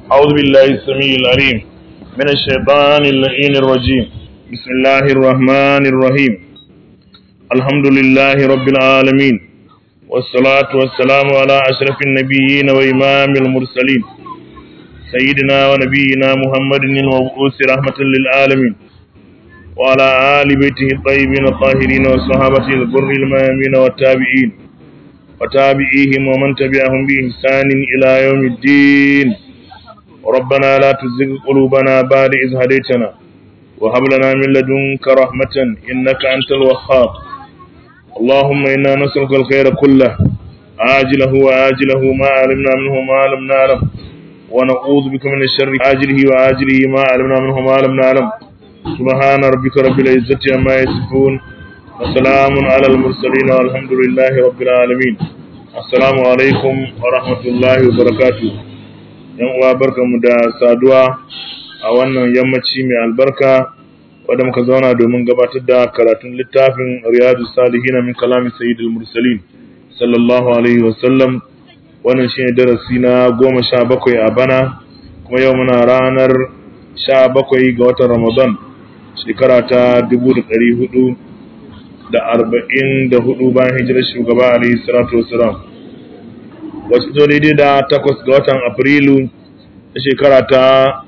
أعوذ بالله السميع العليم من الشيطان اللعين الرجيم بسم الله الرحمن الرحيم الحمد لله رب العالمين والصلاة والسلام على أشرف النبيين وإمام المرسلين سيدنا ونبينا محمد المبعوث رحمة للعالمين وعلى آل بيته الطيبين الطاهرين وصحابته البر الميامين والتابعين وتابعيهم ومن تبعهم بإحسان إلى يوم الدين ربنا لا تزغ قلوبنا بعد إذ هديتنا وهب لنا من لدنك رحمة إنك أنت الوهاب اللهم إنا نسألك الخير كله عاجله وآجله ما علمنا منه ما لم نعلم ونعوذ بك من الشر عاجله وآجله ما علمنا منه ما لم نعلم سبحان ربك رب العزة عما يصفون وسلام على المرسلين والحمد لله رب العالمين السلام عليكم ورحمة الله وبركاته yan uwa barkanmu da saduwa a wannan yammaci mai albarka wadda muka zauna domin gabatar da karatun littafin riyadu salihin min kalami sayyidul mursalin sallallahu alaihi wasallam wannan shine darasi na goma sha bakwai a bana kuma yau muna ranar sha bakwai ga watan ramadan shekara ta dubu da ɗari hudu da arba'in da hudu bayan hijirar shugaba alaihi salatu wasalam wasu zo daidai da takwas ga watan afrilu na shekara ta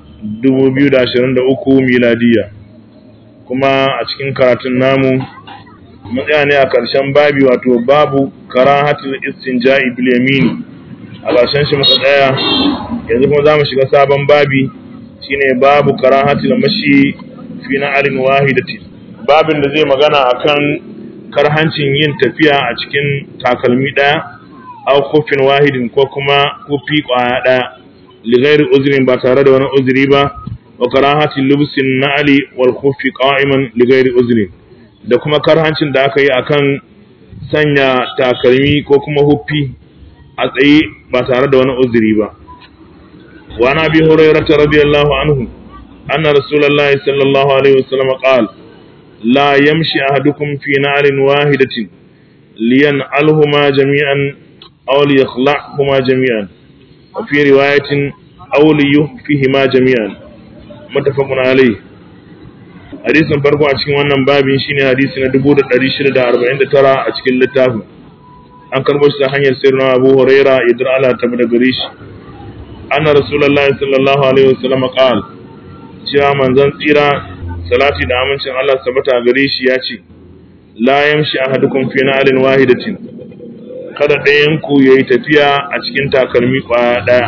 2023 miladiya kuma a cikin karatun namu matsaya ne a ƙarshen babi wato babu karahatul istinja'i bil yamin a ƙarshen shi muka tsaya yanzu kuma zamu shiga sabon babi shine babu karahatul mashi fi na'alin wahidati babin da zai magana akan karhancin yin tafiya a cikin takalmi ɗaya aw kufin wahidin ko kuma kufi kwaya daya lighairi uzrin ba tare da wani uzuri ba wa karahati lubsin na'li wal khufi qa'iman lighairi uzrin da kuma karhancin da aka yi akan sanya takalmi ko kuma huffi a tsaye ba tare da wani uzuri ba wa na bi hurairah radiyallahu anhu anna rasulullahi sallallahu alaihi wasallam qala la yamshi ahadukum fi na'lin wahidatin liyan'alhuma jami'an أو ليخلعهما جميعا وفي رواية أو ليخفهما جميعا متفق عليه hadisin farko a cikin wannan babin shine hadisi na 1649 a cikin littafin an karbo shi ta hanyar sirrin Abu Huraira idan Allah ta bada gare shi anna rasulullahi sallallahu alaihi wasallam qal cewa manzon tsira salati da amincin Allah sabata gare shi ya ce la yamshi ahadukum fi na'alin wahidatin kada ɗayanku ya yi tafiya a cikin takalmi ƙwaya ɗaya.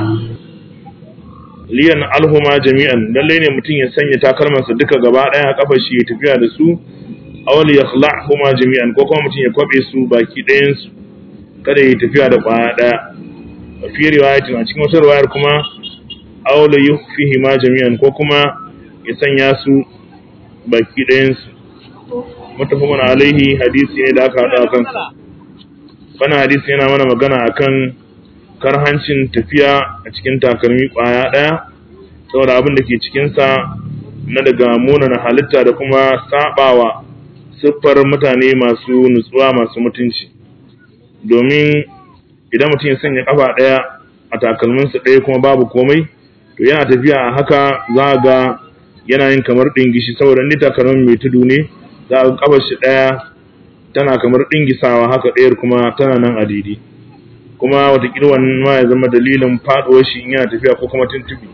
Liyan alhuma jami'an, lallai ne mutum ya sanya takalmansa duka gaba ɗaya a ƙafar shi ya tafiya da su, awali ya huma jami'an ko kuma mutum ya kwaɓe su baki ɗayansu, kada ya yi tafiya da ƙwaya ɗaya. A fiye riwayatin a cikin wata riwayar kuma, awali ya fi ma jami'an ko kuma ya sanya su baki ɗayansu. Mutafakun alaihi hadisi ne da aka haɗa a kansa. wannan hadisi yana mana magana akan karhancin tafiya a cikin takalmi kwaya ɗaya saboda abin da ke cikinsa na daga munana halitta da kuma sabawa siffar mutane masu nutsuwa masu mutunci domin idan mutum ya sanya kafa ɗaya a takalminsa ɗaya kuma babu komai to yana tafiya a haka za ga yana yin kamar ɗingishi saboda ni takalmin mai tudu ne za ga kafar shi ɗaya tana kamar ɗingisawa haka ɗayar kuma tana nan a daidai kuma watakila wannan ma ya zama dalilin faɗuwar shi in yana tafiya ko kuma tuntubi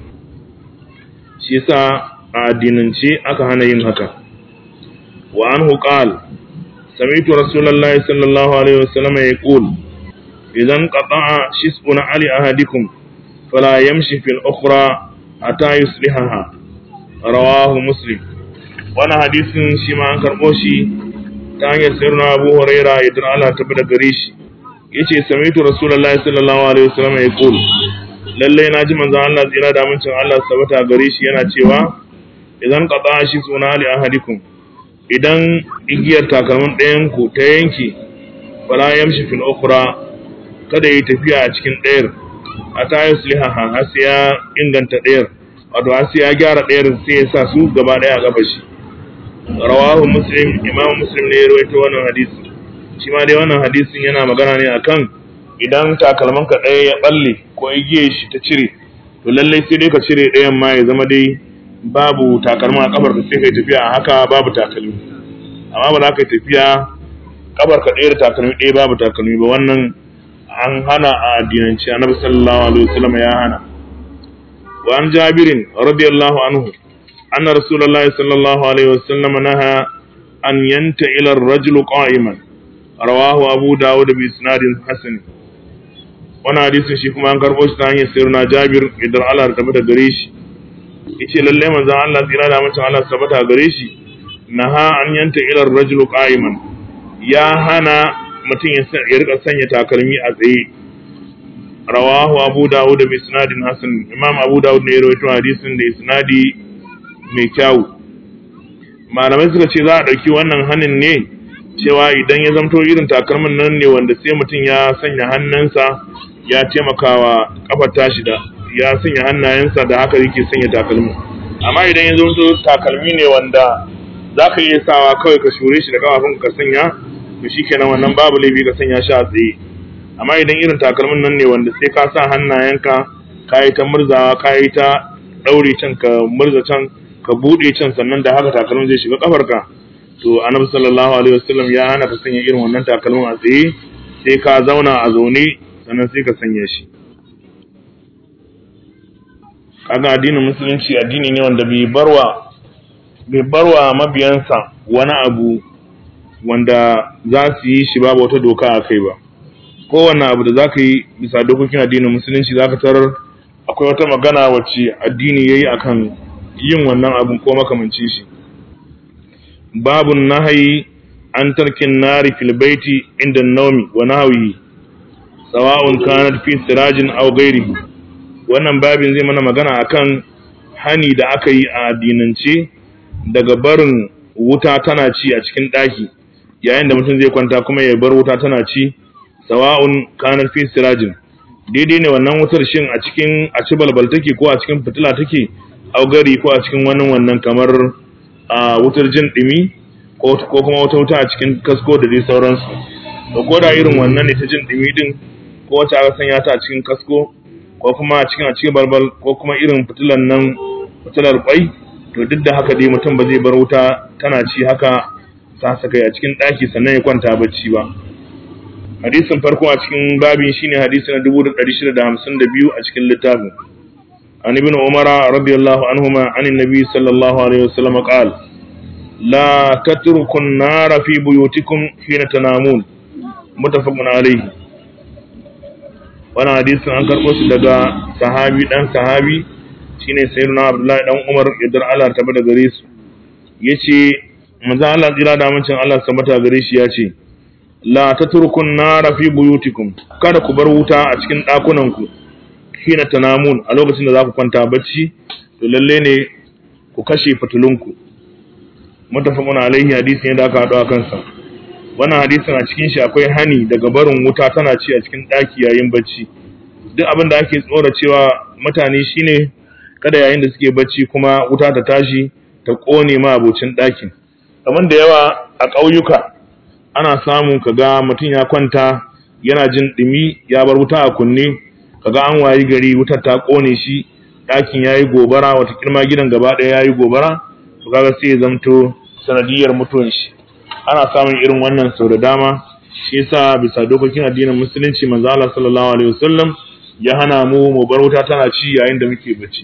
shi yasa a addinance aka hana yin haka wa anhu qal sami'tu rasulullahi sallallahu alaihi wasallam yaqul idan qata'a shis'un ali ahadikum fala yamshi fil ukhra hatta yuslihaha rawahu muslim wannan hadisin shi ma an karɓo shi ta hanyar sirna abu huraira idan Allah ta bi da gare shi yace samitu rasulullahi sallallahu alaihi wasallam ya kul lalle na ji manzon Allah tsira da amincin Allah sabata gare shi yana cewa idan qata shi suna li ahadikum idan igiyar takalmin ɗayan ku ta yanke fala yamshi fil ukhra kada yi tafiya a cikin ɗayar a ta yusliha har sai ya inganta ɗayar wato har sai ya gyara ɗayar sai ya sa su gaba ɗaya a gaba shi rawahu muslim imam muslim ne ya rawaito wannan hadisi shi ma dai wannan hadisin yana magana ne akan idan takalman ka ɗaya ya balle ko igiyar shi ta cire to lallai sai dai ka cire ɗayan ma ya zama dai babu takalma a kafar ka sai kai tafiya a haka babu takalmi amma ba za ka tafiya kafar ka ɗaya da takalmi ɗaya babu takalmi ba wannan an hana a addinance annabi sallallahu alaihi wasallam ya hana wa an jabirin radiyallahu anhu anna rasulullahi sallallahu alaihi wasallam naha an yanta ila ar-rajul qa'iman rawahu abu dawud bi isnadin hasan wannan hadisin shi kuma an karbo shi ta hanyar sirna jabir idan Allah ya tabbata gare shi yace lalle manzon Allah tsira da mutum Allah tabbata gare shi naha an yanta ila ar-rajul qa'iman ya hana mutum ya rika sanya takalmi a tsaye rawahu abu dawud da isnadin hasan imam abu dawud ne ya rawaito hadisin da isnadi mai kyau malamai suka ce za a ɗauki wannan hanin ne cewa idan ya zamto irin takalmin nan ne wanda sai mutum ya sanya hannunsa ya taimakawa kafar tashi da ya sanya hannayensa da haka yake sanya takalmin amma idan ya zamto takalmi ne wanda za ka iya sawa kawai ka shure shi da kafafun ka sanya to shikenan wannan babu laifi ka sanya shi a tsaye amma idan irin takalmin nan ne wanda sai ka sa hannayenka ka yi ta murzawa ka yi ta ɗaure can ka murza can ka buɗe can sannan da haka takalmin zai shiga kafarka to annabi sallallahu alaihi wasallam ya hana ka sanya irin wannan takalmin a tsaye sai ka zauna a zaune sannan sai ka sanya shi kaga addinin musulunci addini ne wanda bai barwa bai barwa mabiyansa wani abu wanda za su yi shi babu wata doka a kai ba kowane abu da za ka yi bisa dokokin addinin musulunci za ka tarar akwai wata magana wacce addini ya yi a kan yin wannan abin ko makamancin shi babun nahayi an tarkin nari filbaiti inda naumi wa nahawi sawa'un kanat fi sirajin aw ghairihi wannan babin zai mana magana akan hani da aka yi a addinance daga barin wuta tana ci a cikin ɗaki yayin da mutum zai kwanta kuma ya bar wuta tana ci sawa'un kanar fi sirajin daidai ne wannan wutar shin a cikin a ci balbal take ko a cikin fitila take augari ko a cikin wani wannan kamar a wutar jin dimi ko kuma wata wuta a cikin kasko da dai sauransu to ko da irin wannan ne ta jin dimi din ko wacce aka sanya ta a cikin kasko ko kuma a cikin a cikin balbal ko kuma irin fitilan nan fitilar kwai to duk da haka dai mutum ba zai bar wuta tana ci haka sa saka a cikin ɗaki sannan ya kwanta bacci ba hadisin farko a cikin babin shine hadisi na 1652 a cikin littafin an ibn umar radiyallahu anhuma an annabi sallallahu alaihi wasallam qal la tatruku an-nara fi buyutikum hina tanamun muttafaqun alayhi wannan hadisin an karɓo shi daga sahabi dan sahabi shine sayyidina abdullahi dan umar idan Allah ta bada gare su yace manzo Allah tsira da amincin Allah sabata gare shi yace la tatrukun nara fi buyutikum kada ku bar wuta a cikin dakunan ku hina tanamun a lokacin da za ku kwanta bacci to lalle ne ku kashe fitulunku mutafaqun alaihi hadisi ne da aka hado a kansa wannan hadisin a cikin shi akwai hani daga barin wuta tana ci a cikin daki yayin bacci duk abin da ake tsora cewa mutane shine kada yayin da suke bacci kuma wuta ta tashi ta kone ma abocin ɗakin kamar da yawa a ƙauyuka ana samun kaga mutum ya kwanta yana jin ɗumi ya bar wuta a kunne kaga an wayi gari wutar ta kone shi ɗakin ya yi gobara wata kirma gidan gaba ɗaya ya yi gobara to kaga sai ya zamto sanadiyar mutuwan shi ana samun irin wannan sau da dama shi yasa bisa dokokin addinin musulunci manzo Allah sallallahu alaihi wasallam ya hana mu mu bar wuta tana ci yayin da muke bacci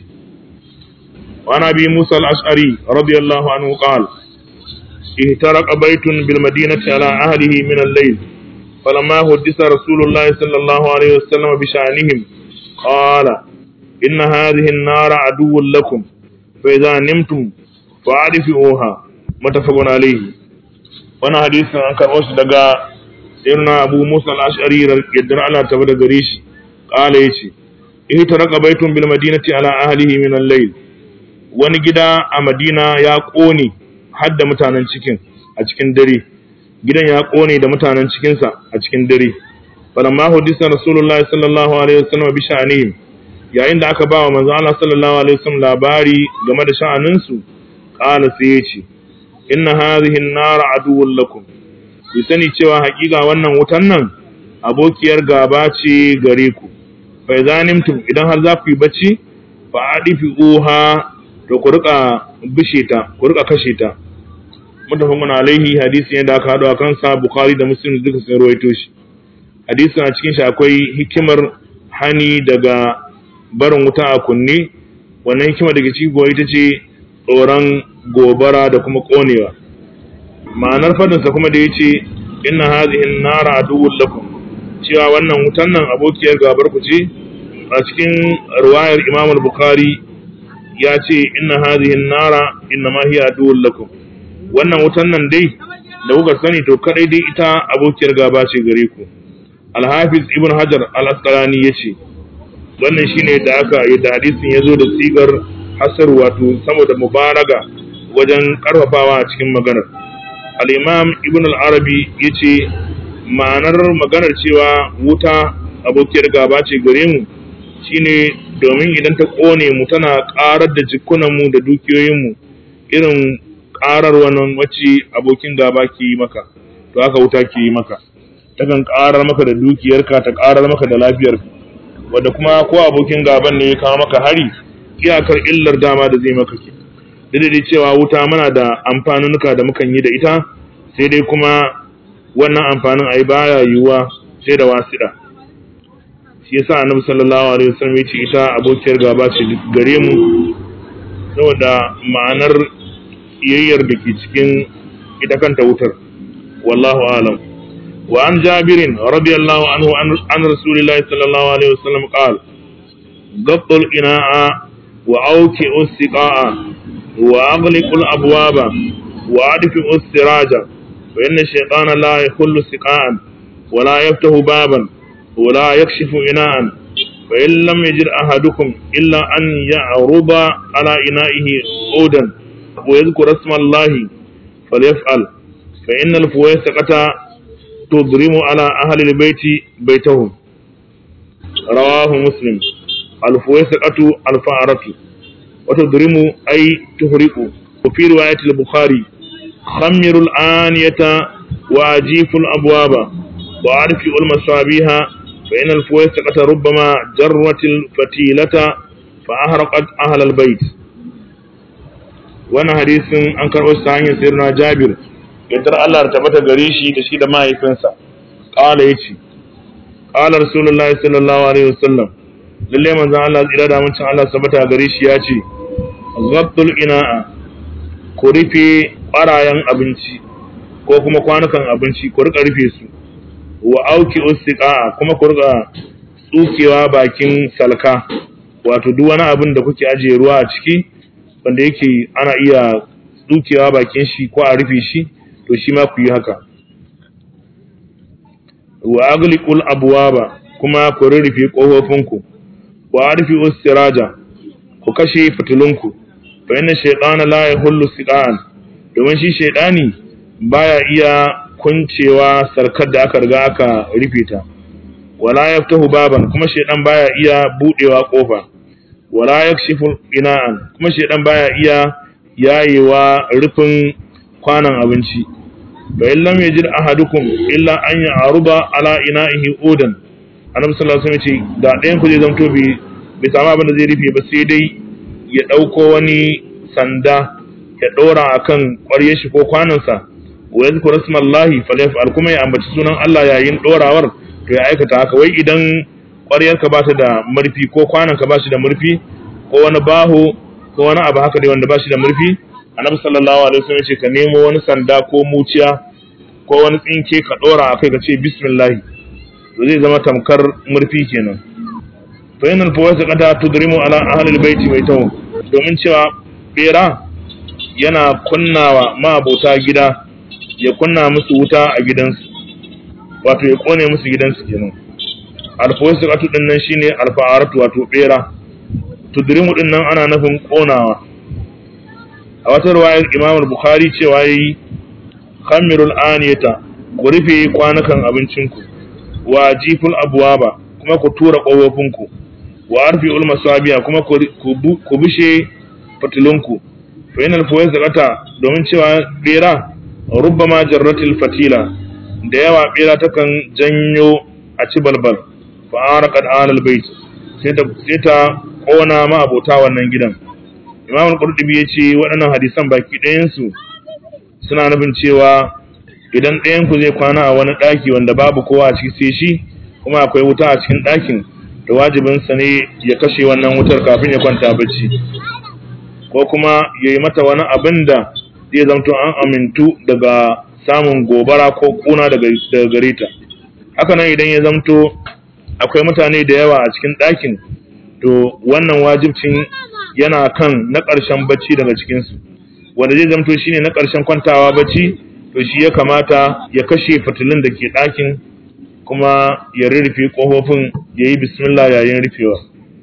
وعن أبي موسى الأشعري رضي الله عنه قال اهترق بيت بالمدينة على أهله من الليل فلما حدث رسول الله صلى الله عليه وسلم بشأنهم قال إن هذه النار عدو لكم فإذا نمتم فأعرفوها متفق عليه وانا حديث عن كروش دقاء سيدنا أبو موسى الأشعري يدرع على تبدأ قريش قال يشي اهترق بيت بالمدينة على أهله من الليل wani gida a Madina ya ƙone har da mutanen cikin a cikin dare gidan ya ƙone da mutanen cikinsa a cikin dare falamma hudisa rasulullahi sallallahu alaihi wasallam bi sha'anihim yayin da aka ba wa manzo Allah sallallahu alaihi wasallam labari game da sha'anin su qala sai ya ce inna hadhihi an-nar aduwwun lakum ku sani cewa hakika wannan wutan nan abokiyar gaba ce gare ku fa idza nimtum idan har za ku yi bacci fa adifi uha to ku rika bishe ta ku rika kashe ta mutafakun alaihi hadisi ne da aka haɗu a kansa bukhari da muslim duka sun rawaito shi hadisin a cikin shi akwai hikimar hani daga barin wuta a kunne wannan hikima daga ciki kuwa ita ce tsoron gobara da kuma konewa ma'anar fadinsa kuma da ya ce inna hazihin nara aduwwun lakum cewa wannan wutan nan abokiyar gabar ku ce a cikin riwayar imam al-bukhari ya ce inna hazihin nara inna ma hiya aduwwun lakum wannan wutan nan dai da kuka sani to kadai dai ita abokiyar gaba ce gare ku al-hafiz ibn hajar al-asqalani yace wannan shine da aka yadda hadisin yazo da sigar hasar wato saboda mubaraga wajen karfafawa a cikin maganar al-imam ibn al-arabi yace ma'anar maganar cewa wuta abokiyar gaba ce gare mu shine domin idan ta kone mu tana karar da jikunan mu da dukiyoyin mu irin karar wannan wacce abokin gaba ke yi maka to haka wuta ke yi maka takan karar maka da dukiyarka ta karar maka da lafiyarka wanda kuma ko abokin gaban ne ya kawo maka hari iyakar illar dama da zai maka ke duk cewa wuta muna da amfanunuka da mukan yi da ita sai dai kuma wannan amfanin ai baya yiwuwa sai da wasiɗa shi yasa annabi sallallahu alaihi wasallam ya ce ita abokiyar gaba ce gare mu saboda ma'anar iyayyar da ke cikin ita kanta wutar wallahu alam وعن جابر رضي الله عنه عن رسول الله صلى الله عليه وسلم قال ضبط الإناء وأوكئ السقاء وأغلق الأبواب وأدفئ السراج فإن الشيطان لا يخل سقاء ولا يفتح بابا ولا يكشف إناء فإن لم يجد أحدكم إلا أن يعرض على إنائه عودا ويذكر اسم الله فليفعل فإن الفويسقة تضرم على أهل البيت بيتهم رواه مسلم الفويسقة الفأرة وتضرم أي تهرق وفي رواية البخاري خمر الآنية وأجيف الأبواب وأعرف المصابيح فإن الفويسقة ربما جرت الفتيلة فأهرقت أهل البيت وانا حديث أنكر أستعين سيرنا جابر yardar Allah da tabbata gare shi da shi da mahaifinsa ƙala ya ce ƙala rasulullahi sallallahu alaihi wasallam lalle manzon Allah tsira da mutum Allah tabbata gare shi ya ce zabtul ina'a ku rufe ƙwarayen abinci ko kuma kwanukan abinci ku rika rufe su wa auki ustiqa kuma ku rika tsukewa bakin salka wato duk wani abin da kuke ajiye ruwa a ciki wanda yake ana iya tsukewa bakin shi ko a rufe shi to shi ma ku yi haka wa agliqul abwaba kuma ku rurrufe kofofinku wa arfi siraja ku kashe fitilunku fa inna shaytana la yahullu siqan domin shi shaytani baya iya kuncewa sarkar da aka riga aka rufe ta wala yaftahu baban kuma shaytan baya iya budewa kofa wala yakshifu ina'an kuma shaytan baya iya yayewa rufin kwanan abinci fa in lam yajid ahadukum illa an ya'ruba ala ina'ihi udan annabi sallallahu alaihi wasallam ce da ɗayan ku zai zanto bi bai samu abin da zai rufe ba sai dai ya ɗauko wani sanda ya ɗora akan ƙwaryar shi ko kwanansa wa yadhkur rasmallahi falyaf'al kuma ya ambaci sunan Allah yayin ɗorawar to ya aikata haka wai idan ƙwaryar ka bata da murfi ko kwanan ka bashi da murfi ko wani baho ko wani abu haka dai wanda bashi da murfi annabi sallallahu alaihi wasallam ce ka nemo wani sanda ko muciya ko wani tsinke ka dora a kai ka ce bismillah to zai zama tamkar murfi kenan fa inal fawasa qata tudrimu ala ahli albayt baitahu domin cewa bera yana kunnawa ma'abota gida ya kunna musu wuta a gidansu wato ya kone musu gidansu kenan alfawasa qatu din nan shine alfa'aratu wato bera tudrimu din nan ana nufin konawa a wata ruwayar imamul bukhari cewa yayi khamirul aniyata ku rufe kwanukan abincinku wa jiful abwaba kuma ku tura ƙofofinku wa arfi'ul masabiya kuma ku bishe fatilunku fa inal zakata domin cewa bera rubbama jarratil fatila da yawa bera takan janyo a ci balbal fa araqat alal bait sai ta sai ta ƙona ma abota wannan gidan imam al-qurtubi ya ce waɗannan hadisan baki ɗayansu suna nufin cewa idan ɗayan ku zai kwana a wani ɗaki wanda babu kowa a ciki sai shi kuma akwai wuta a cikin ɗakin to wajibinsa ne ya kashe wannan wutar kafin ya kwanta bacci ko kuma ya yi mata wani abin da zai zamto an amintu daga samun gobara ko kuna daga gare ta haka nan idan ya zamto akwai mutane da yawa a cikin ɗakin to wannan wajibcin yana kan na ƙarshen bacci daga cikinsu wanda zai zamto shine na ƙarshen kwantawa bacci to shi ya kamata ya kashe fitilun da ke ɗakin kuma ya rurrufe ƙofofin ya yi bismillah yayin rufewa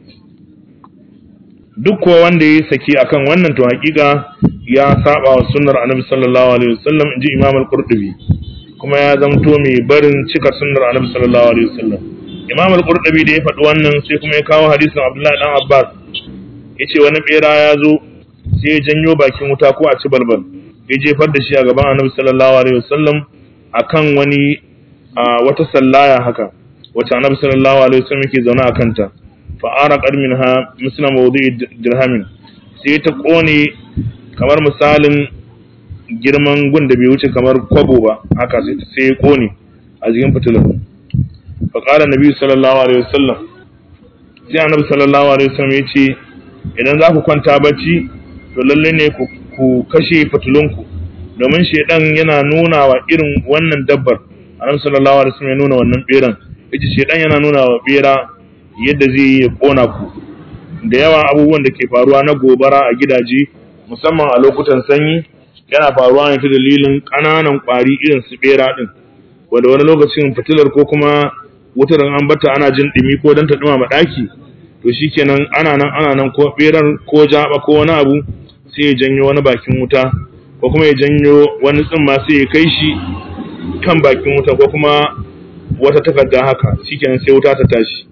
duk kuwa wanda ya saki akan wannan to hakika ya saba wa sunnar annabi sallallahu alaihi wasallam inji imam al-qurtubi kuma ya zamto mai barin cika sunnar annabi sallallahu alaihi wasallam imam al-qurtubi da ya faɗi wannan sai kuma ya kawo hadisin abdullahi dan abbas yace wani bera ya zo sai ya janyo bakin wuta ko a ci balbal ya jefar da shi a gaban annabi sallallahu alaihi wasallam akan wani wata sallaya haka wacce annabi sallallahu alaihi wasallam yake zaune a kanta fa araqat minha misla mawdi'i dirhamin sai ta kone kamar misalin girman gun da bai wuce kamar kwabo ba haka sai ta sai kone a jikin fitilar fa qala nabi sallallahu alaihi wasallam sai annabi sallallahu alaihi wasallam ya ce idan za ku kwanta bacci to lalle ne ku kashe fitilunku domin shedan yana nuna wa irin wannan dabbar annabi sallallahu alaihi wasallam ya nuna wannan beran yace shedan yana nuna wa bera yadda zai yi ya kona ku da yawa abubuwan da ke faruwa na gobara a gidaje musamman a lokutan sanyi yana faruwa ne ta dalilin ƙananan ƙwari irin su bera din wanda wani lokacin fitilar ko kuma wutar an bata ana jin dumi ko dan ta dumama daki to shikenan ana nan ana nan ko berar ko jaba ko wani abu sai ya janyo wani bakin wuta ko kuma ya janyo wani tsimma sai ya kai shi kan bakin wuta ko kuma wata takarda haka shikenan sai wuta ta tashi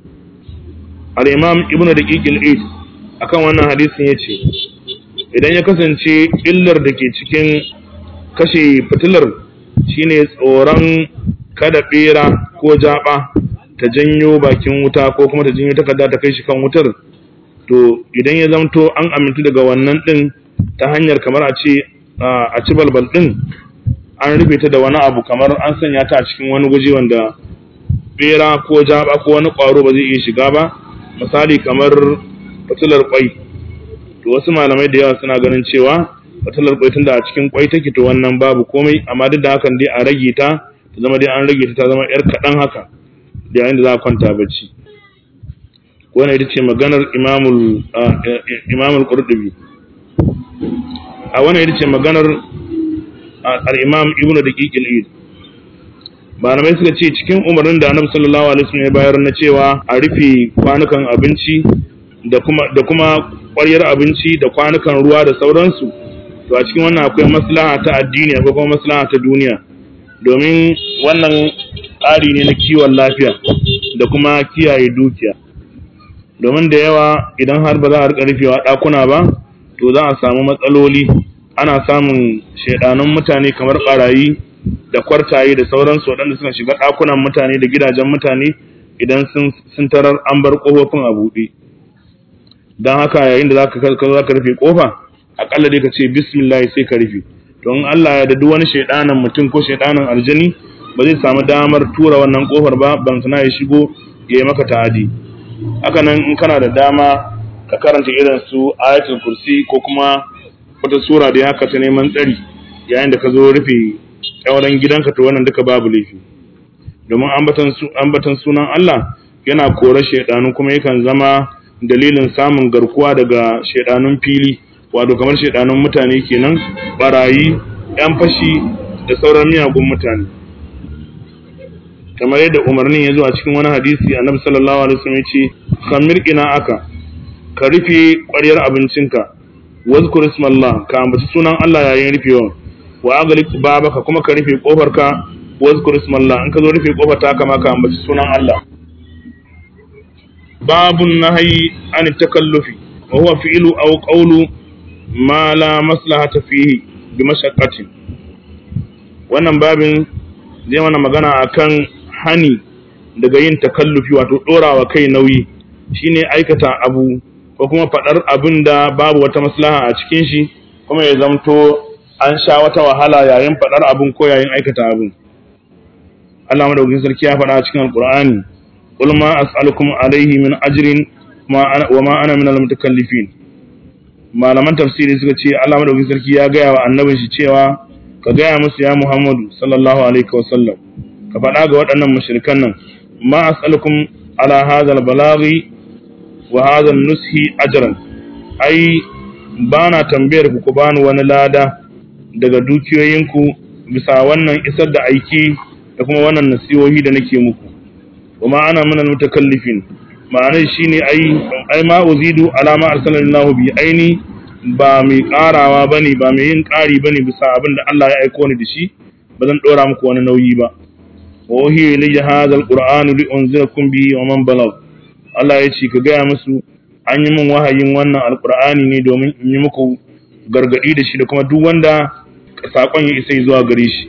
al-imam ibn daqiq al-eid akan wannan hadisin yace idan ya kasance illar da ke cikin kashe fitilar shine tsoron kada bera ko jaba ta janyo bakin wuta ko kuma ta janyo takarda ta kai shi kan wutar to idan ya zamto an amintu daga wannan din ta hanyar kamar a ce a ci balbal din an rufe ta da wani abu kamar an sanya ta a cikin wani gwaji wanda bera ko jaba ko wani ƙwaro ba zai iya shiga ba misali kamar fitilar kwai to wasu malamai da yawa suna ganin cewa fitilar kwai tunda a cikin kwai take to wannan babu komai amma duk da hakan dai a rage ta ta zama dai an rage ta ta zama yar kaɗan haka da yayin da za a kwanta bacci wannan ita ce maganar imamul imamul qurtubi a wannan ita ce maganar al-imam ibnu daqiq al-eid malamai suka ce cikin umarnin da annabi sallallahu alaihi wasallam ya bayar na cewa a rufe kwanukan abinci da kuma da kuma ƙwaryar abinci da kwanukan ruwa da sauransu to a cikin wannan akwai maslaha ta addini akwai kuma maslaha ta duniya domin wannan tsari ne na kiwon lafiya da kuma kiyaye dukiya domin da yawa idan har ba za a rika rufewa ɗakuna ba to za a samu matsaloli ana samun shaidanun mutane kamar ɓarayi da kwartaye da sauransu waɗanda suka shiga ɗakunan mutane da gidajen mutane idan sun tarar an bar ƙofofin a buɗe don haka yayin da za ka rufe ƙofa aƙalla dai ka ce bismillah sai ka rufe don Allah ya da duk wani shaidanan mutum ko shaidanan aljani ba zai samu damar tura wannan ƙofar ba ban sana ya shigo ya yi maka ta'adi haka nan in kana da dama ka karanta irin su ayatul kursi ko kuma wata sura da haka ta neman tsari yayin da ka zo rufe ƙyauren gidanka to wannan duka babu laifi domin ambatan sunan Allah yana kore shaidanu kuma yakan zama dalilin samun garkuwa daga shaidanun fili wato kamar shaidanun mutane kenan barayi yan fashi da sauran miyagun mutane kamar yadda umarnin ya zo a cikin wani hadisi annabi sallallahu alaihi wasallam ya ce khamir ina aka ka rufe ƙwaryar abincinka wazkur ismallah ka ambaci sunan Allah yayin rufewa wa agalik babaka kuma ka rufe kofarka wazkur ismallah in ka zo rufe kofar ta kama ka ambaci sunan Allah babun nahyi an takallufi wa huwa fi'lu aw qawlu ma la maslahata fihi bi mashaqqatin wannan babin zai mana magana akan hani daga yin takallufi wato dorawa kai nauyi shine aikata abu ko kuma faɗar abin da babu wata maslaha a cikin shi kuma ya zamto an sha wata wahala yayin faɗar abin ko yayin aikata abin Allah madaukakin sarki ya faɗa a cikin alqur'ani qul ma as'alukum alayhi min ajrin wa ma ana min al-mutakallifin malaman tafsiri suka ce Allah madaukakin sarki ya gaya wa annabin shi cewa ka gaya musu ya Muhammadu sallallahu alaihi wa sallam ka faɗa ga waɗannan mushrikan nan ma as'alukum ala hadha al-balaghi wa hadha an-nushi ajran ai bana tambayar ku ku bani wani lada daga dukiyoyinku bisa wannan isar da aiki da kuma wannan nasihohi da nake muku wa ma ana minal mutakallifin ma'anar shine ai ai ma uzidu ala ma arsalallahu bi aini ba mai karawa bane ba mai yin kari bane bisa abin da Allah ya aiko ni da shi ba zan dora muku wani nauyi ba wa uhiya ilayya hadha alquran li unzirakum bihi wa man balagh Allah ya ce ka gaya musu an yi min wahayin wannan alqur'ani ne domin in yi muku gargadi da shi da kuma duk wanda sakon ya isa zuwa gare shi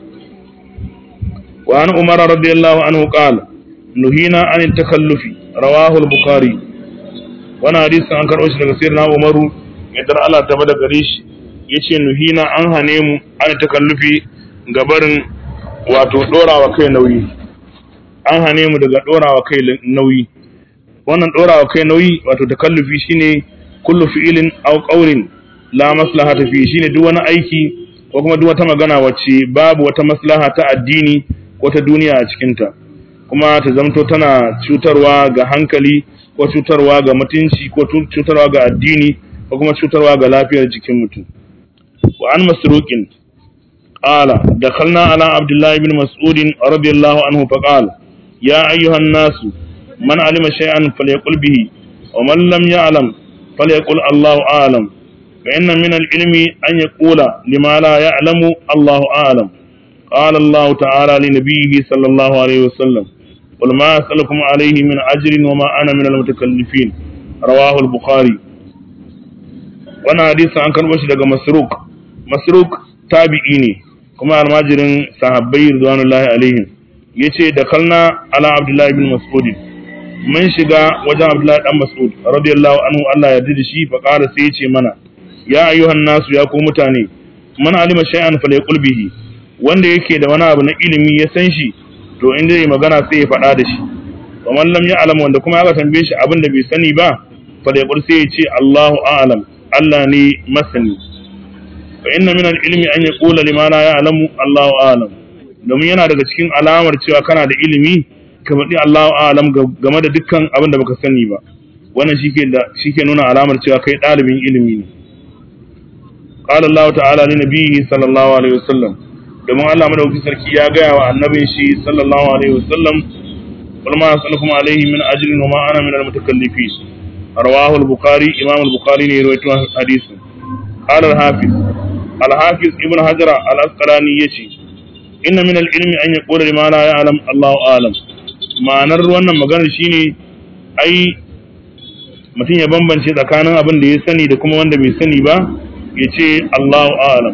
wa an umar radiyallahu anhu qala nuhina an takallufi rawahu al-bukhari wannan hadisin an karɓo shi daga sayyidina umaru yadda Allah ta bada gare shi yace nuhina an hane mu an takallufi gabarin wato dorawa kai nauyi an hane mu daga dorawa kai nauyi wannan dorawa kai nauyi wato takallufi shine kullu fi'ilin aw qawlin la maslahata fi shine duk wani aiki ko kuma duk wata magana wacce babu wata maslaha ta addini ko ta duniya a cikinta kuma ta zamto tana cutarwa ga hankali ko cutarwa ga mutunci ko cutarwa ga addini ko kuma cutarwa ga lafiyar jikin mutum wa an masruqin qala dakhalna ala abdullah ibn mas'ud radiyallahu anhu fa qala ya ayyuhan nasu man alima shay'an falyaqul bihi wa man lam ya'lam falyaqul allahu a'lam فإن من العلم أن يقول لما لا يعلم الله أعلم قال الله تعالى لنبيه صلى الله عليه وسلم قل ما أسألكم عليه من أجر وما أنا من المتكلفين رواه البخاري وانا حديث عن كان بشي daga مسروق مسروق تابعي ne kuma almajirin sahabbai ridwanullahi alaihim yace da kalna ala abdullahi ibn mas'ud mun shiga wajen abdullahi dan mas'ud radiyallahu anhu Allah ya yarda da shi fa qala sai yace mana ya ayyuhan nasu ya ku mutane man alima shay'an falyaqul bihi wanda yake da wani abu na ilimi ya san shi to in zai magana sai ya faɗa da shi wa man lam ya'lam wanda kuma aka tambaye shi abin da bai sani ba falyaqul sai ya ce Allahu a'lam Allah ne masani fa inna min al-ilmi an yaqula lima la ya'lamu Allahu a'lam domin yana daga cikin alamar cewa kana da ilimi ka faɗi Allahu a'lam game da dukkan abin da baka sani ba wannan shike da shike nuna alamar cewa kai ɗalibin ilimi ne قال الله تعالى لنبيه صلى الله عليه وسلم domin Allah madauki sarki ya gaya wa annabin shi sallallahu alaihi wasallam qul ma as'alukum alaihi min ajrin wa ma ana min al-mutakallifin rawahu al-bukhari imam al-bukhari ne rawaito hadisin qala al-hafiz al-hafiz ibn hajar al-asqalani yace inna min al-ilmi an yaqula lima la ya'lam Allahu a'lam ma'anar wannan maganar shine ai mutum ya bambance tsakanin abin da ya sani da kuma wanda bai sani ba ya ce Allahu alam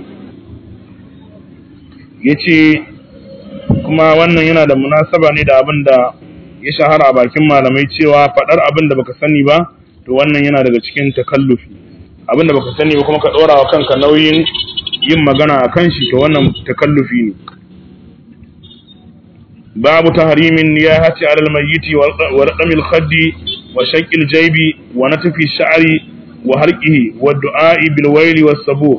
ya ce kuma wannan yana da munasaba ne da abin da ya shahara a bakin malamai cewa faɗar abin da baka sani ba to wannan yana daga cikin takallufi abin da baka sani ba kuma ka ɗora wa kanka nauyin yin magana a kan shi to wannan takallufi ne babu tahrimin ya hace alal mayyiti wa raqamil khaddi wa shaqqil jaybi wa natfi sha'ri wa harqihi wa du'a'i bil waili was sabu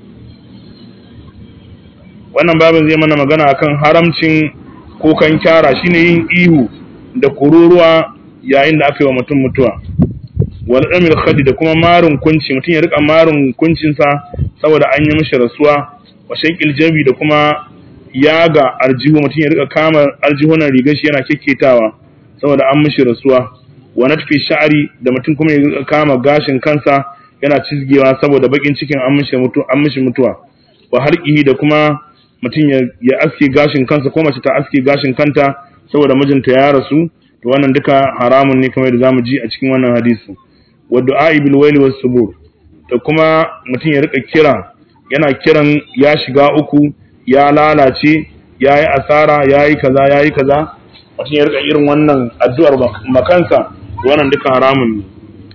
wannan babin zai mana magana akan haramcin kukan kyara shine yin ihu da kururuwa yayin da aka yi wa mutum mutuwa wal amil khadi da kuma marun kunci mutum ya rika marun kuncinsa saboda an yi mishi rasuwa wa shaqqil jabi da kuma yaga aljihu mutum ya rika kama aljihunan rigar shi yana kekketawa saboda an mishi rasuwa wa natfi sha'ri da mutum kuma ya kama gashin kansa yana cizgewa saboda bakin cikin an mishi mutu an mishi mutuwa wa harqihi da kuma mutum ya, ya aske gashin kansa ko mace ta aske gashin kanta saboda mijinta ya rasu to wannan duka haramun ne kamar da zamu ji a cikin wannan hadisi wa du'a bil waili was subur da kuma mutum ya rika kira yana kiran ya shiga uku ya lalace ya yi asara ya yi kaza ya yi kaza mutum ya rika irin wannan addu'ar makansa wannan duka haramun ne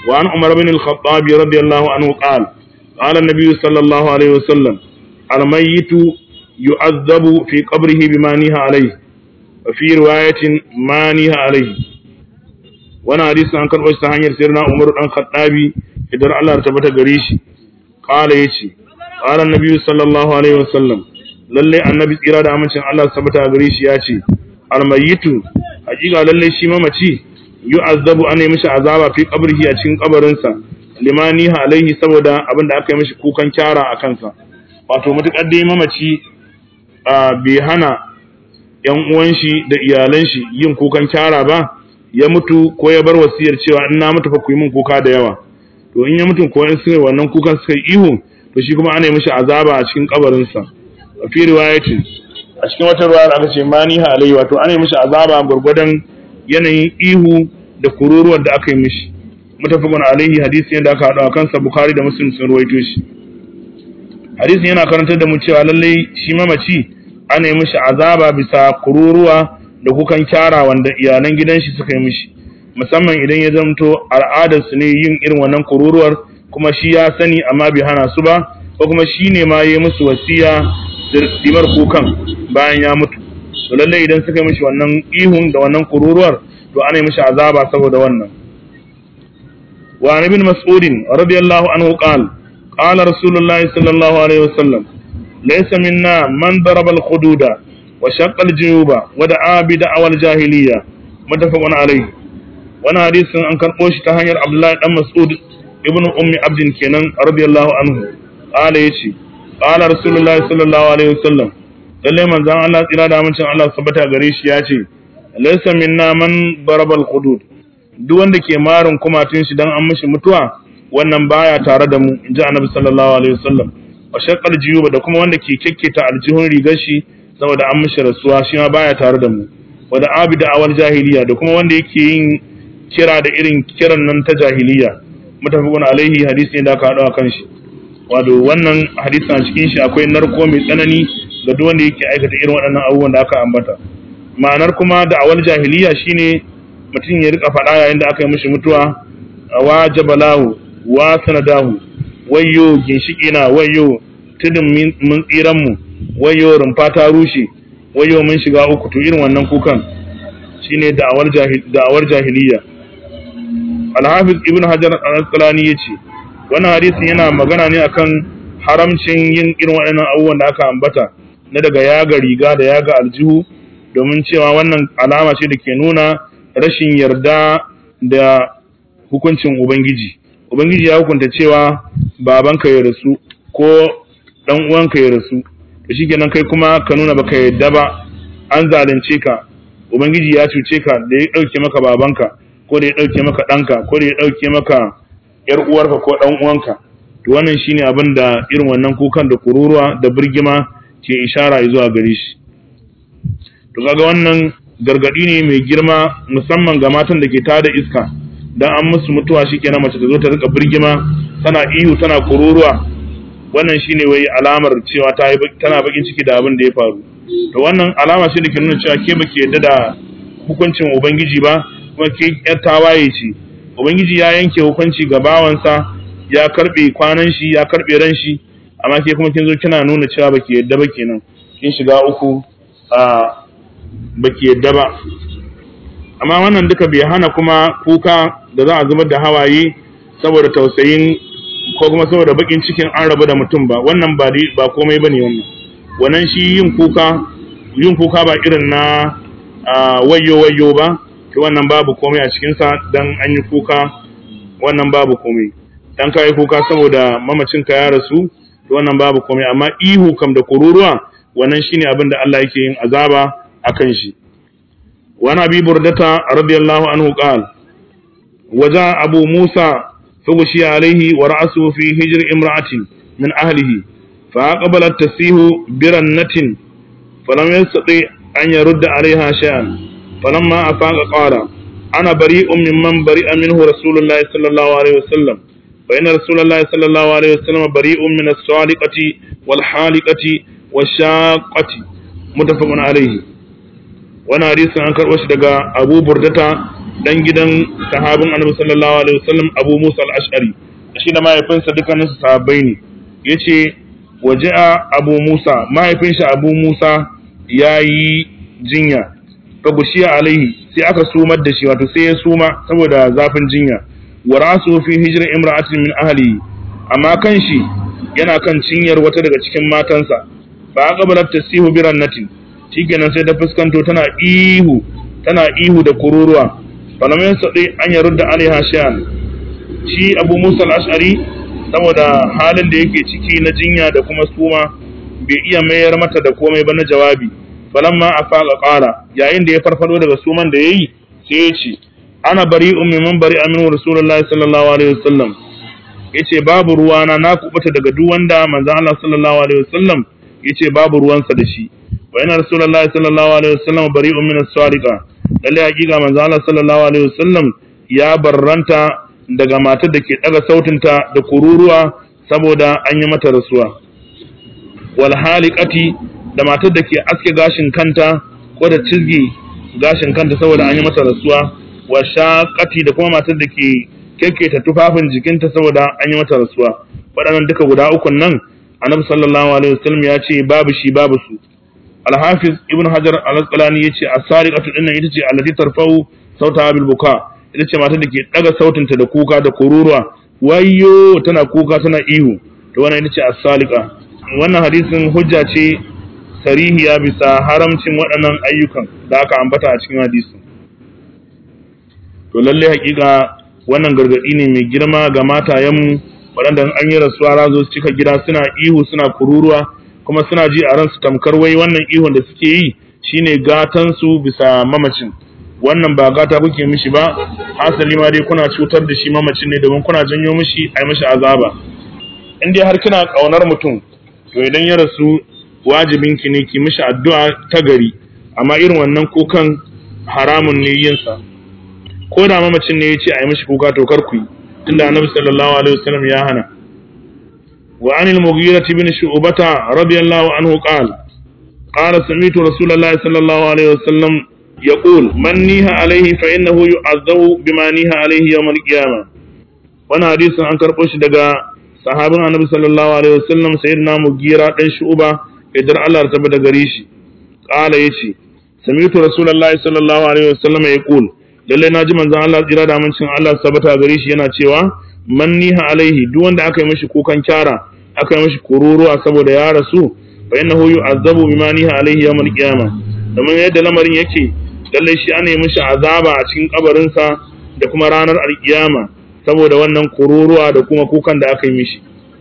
wa an umar bin al-khattab radiyallahu anhu qala qala an-nabiy sallallahu alaihi wasallam al-mayyitu yu'azzabu fi qabrihi bima niha alayhi wa fi riwayatin ma niha alayhi wannan hadisin an karɓo shi ta hanyar sirna umar dan khattabi idan Allah ta tabbata gare shi qala yace qala an-nabiy sallallahu alaihi wasallam lalle annabi tsira da amincin Allah su tabbata gare shi ya ce almayitu hakika lalle shi mamaci yu'azzabu an mishi azaba fi qabrihi a cikin kabarinsa limani alaihi saboda abin da aka yi mishi kukan kyara a kansa wato mutukar dai mamaci bai hana yan uwan shi da iyalan shi yin kukan kyara ba ya mutu ko ya bar wasiyar cewa in na mutu fa ku yi min kuka da yawa to in ya mutu ko in suka wannan kukan suka yi ihu to shi kuma ana yi mishi azaba a cikin kabarinsa fi riwayatin a cikin wata ruwa aka ce maniha alayhi wato ana yi mishi azaba gurgurdan yanayin ihu da kururuwar da aka yi mishi mutafaqun alaihi hadisi yadda aka hada kansa bukhari da muslim sun ruwaito shi hadisin yana karantar da mu cewa lalle shi mamaci ana yi mishi azaba bisa kururuwa da kukan kyara wanda iyalan gidan shi suka yi mishi musamman idan ya zamto al'adar su ne yin irin wannan kururuwar kuma shi ya sani amma bai hana su ba ko kuma shi ne ma ya musu wasiya dimar kukan bayan ya mutu to lalle idan suka yi mishi wannan ihun da wannan kururuwar to ana yi mishi azaba saboda wannan wa an ibn mas'ud radiyallahu anhu qala qala rasulullahi sallallahu alaihi wasallam laysa minna man daraba al-hududa wa shaqqa al-juyuba wa da'a bi da'wal jahiliyya muttafaqun alayhi wannan hadisin an karbo shi ta hanyar abdullahi dan mas'ud ibnu ummi abdin kenan radiyallahu anhu qala yace qala rasulullahi sallallahu alaihi wasallam lalle manzon Allah tsira da amincin Allah sabata gare shi ya ce laysa minna man barabal hudud duk wanda ke marin kumatun shi dan an mishi mutuwa wannan baya tare da mu inji annabi sallallahu alaihi wasallam wa shaqqal jiyuba da kuma wanda ke kekketa aljihun rigar shi saboda an mishi rasuwa shi ma baya tare da mu wa da abida awal jahiliya da kuma wanda yake yin kira da irin kiran nan ta jahiliya mutafaqun alaihi hadisi ne da aka hado kan shi wato wannan hadisin a cikin shi akwai narko mai tsanani ga duk wanda yake aikata irin waɗannan abubuwan da aka ambata ma'anar kuma da awal jahiliya shine mutum ya rika faɗa yayin da aka yi mishi mutuwa wa jabalahu wa sanadahu wayyo ginshiki na wayyo tudun mun tsiran mu wayyo rumfa ta rushe wayyo mun shiga uku to irin wannan kukan shine da'awar jahil da'awar jahiliya al-hafiz ibn hajar al-asqalani yace wannan hadisin yana magana ne akan haramcin yin irin waɗannan abubuwan da aka ambata na daga yaga riga da yaga aljihu domin cewa wannan alama ce da ke nuna rashin yarda da hukuncin ubangiji ubangiji ya hukunta cewa babanka ya rasu ko dan uwanka ya rasu to shikenan kai kuma ka nuna baka yarda ba an zalunce ka ubangiji ya cuce ka da ya dauke maka babanka ko da ya dauke maka ɗanka ko da ya dauke maka yar uwarka ko dan uwanka to wannan shine abin da irin wannan kukan da kururuwa da birgima ke ishara zuwa gare shi to kaga wannan gargadi ne mai girma musamman ga matan da ke tada iska dan an musu mutuwa shikenan mace ta zo ta rika birgima tana ihu tana kururuwa wannan shine wai alamar cewa ta yi tana bakin ciki da abin da ya faru to wannan alama ce da ke nuna cewa ke baki yadda da hukuncin ubangiji ba kuma ke yar tawaye ce ubangiji ya yanke hukunci ga bawansa ya karbe kwanan shi ya karbe ran shi amma ke kuma kin zo kina nuna cewa baki yadda ba kenan kin shiga uku a baki yadda ba amma wannan duka bai hana kuma kuka da za a zubar da hawaye saboda tausayin ko kuma saboda bakin cikin an rabu da mutum ba wannan ba ba komai bane wannan wannan shi yin kuka yin kuka ba irin na wayo wayo ba to wannan babu komai a cikin sa dan an yi kuka wannan babu komai dan kai kuka saboda mamacin ka ya rasu to wannan babu komai amma ihu kam da kururuwa wannan shine abin da Allah yake yin azaba akan shi وعن أبي بردة رضي الله عنه قال وجاء أبو موسى فغشي عليه ورأسه في هجر امرأة من أهله فأقبلت تسيه برنة فلم يستطع أن يرد عليها شيئا فلما أفاق قال أنا بريء ممن بريء منه رسول الله صلى الله عليه وسلم فإن رسول الله صلى الله عليه وسلم بريء من الصالقة والحالقة والشاقة متفق عليه wani hadisin an karɓo shi daga abu burdata dan gidan sahabin annabi sallallahu alaihi wasallam abu musa al-ash'ari shi da mahaifinsa dukkanin su sahabbai ne yace waje'a abu musa mahaifin shi abu musa yayi jinya fa gushiya alaihi sai aka sumar da shi wato sai ya suma saboda zafin jinya wa rasu fi hijra imra'atin min ahli amma kan shi yana kan cinyar wata daga cikin matansa ba aqbalat tasihu bi rannatin shikenan sai ta fuskanto tana ihu tana ihu da kururuwa falam yasadi an yarudda alaiha shay'an shi Abu Musa al-Ash'ari saboda halin da yake ciki na jinya da kuma suma bai iya mayar mata da komai ba na jawabi falamma afaqa qala yayin da ya farfado daga suman da yayi sai ya ce ana bari'un mimman bari'a minhu rasulullahi sallallahu alaihi wasallam yace babu ruwana na kubuta daga duk wanda manzon Allah sallallahu alaihi wasallam yace babu ruwansa da shi wa inna rasulullahi sallallahu alaihi wasallam bari'un min as-sariqa lalle hakika manzon Allah sallallahu alaihi wasallam ya barranta daga matar da ke daga sautinta da kururuwa saboda an yi mata rasuwa wal haliqati da matar da ke aske gashin kanta ko da cizgi gashin kanta saboda an yi mata rasuwa wa shaqati da kuma matar da ke kekketa tufafin jikinta saboda an yi mata rasuwa waɗannan duka guda ukun nan annabi sallallahu alaihi wasallam ya ce babu shi babu su al-hafiz ibn hajar al-asqalani yace as-sariqatu dinnan ita ce allati tarfau sauta bil buka ita ce matar da ke daga sautinta da kuka da kururuwa wayyo tana kuka tana ihu to wannan ita ce as-saliqa wannan hadisin hujja ce sarihiya bisa haramcin waɗannan ayyukan da aka ambata a cikin hadisin to lalle hakika wannan gargadi ne mai girma ga matayenmu waɗanda an yi rasuwa razo su cika gida suna ihu suna kururuwa kuma suna ji a ransu tamkar wai wannan ihun da suke yi shine gatan su bisa mamacin wannan ba gata kuke mishi ba hasali ma dai kuna cutar da shi mamacin ne domin kuna janyo mishi a yi mishi azaba in dai har kina ƙaunar mutum to idan ya rasu wajibin ki ne ki mishi addu'a ta gari amma irin wannan kukan haramun ne yin sa ko da mamacin ne ya ce a yi mishi kuka to kar ku yi tunda annabi sallallahu alaihi wasallam ya hana wa anil mughira ibn shu'bata radiyallahu anhu qala qala sami'tu rasulullahi sallallahu alaihi wasallam يقول من نيها عليه فإنه يعذب بما نيها عليه يوم القيامة وانا حديث عن كربوش دقا صحابة النبي صلى الله عليه وسلم سيدنا مغيرة دن شعوبة يدر الله رتبه دقريشي قال يشي سمعت رسول الله صلى الله عليه وسلم يقول lalle na ji manzon Allah tsira da amincin Allah sabata gare shi yana cewa man niha alaihi duk wanda aka yi mishi kukan kyara aka yi mishi kururuwa saboda ya rasu fa innahu yu'azzabu bima niha alaihi yawmal qiyamah domin yadda lamarin yake lallai shi ana yi mishi azaba a cikin kabarinsa da kuma ranar alkiyama saboda wannan kururuwa da kuma kukan da aka yi mishi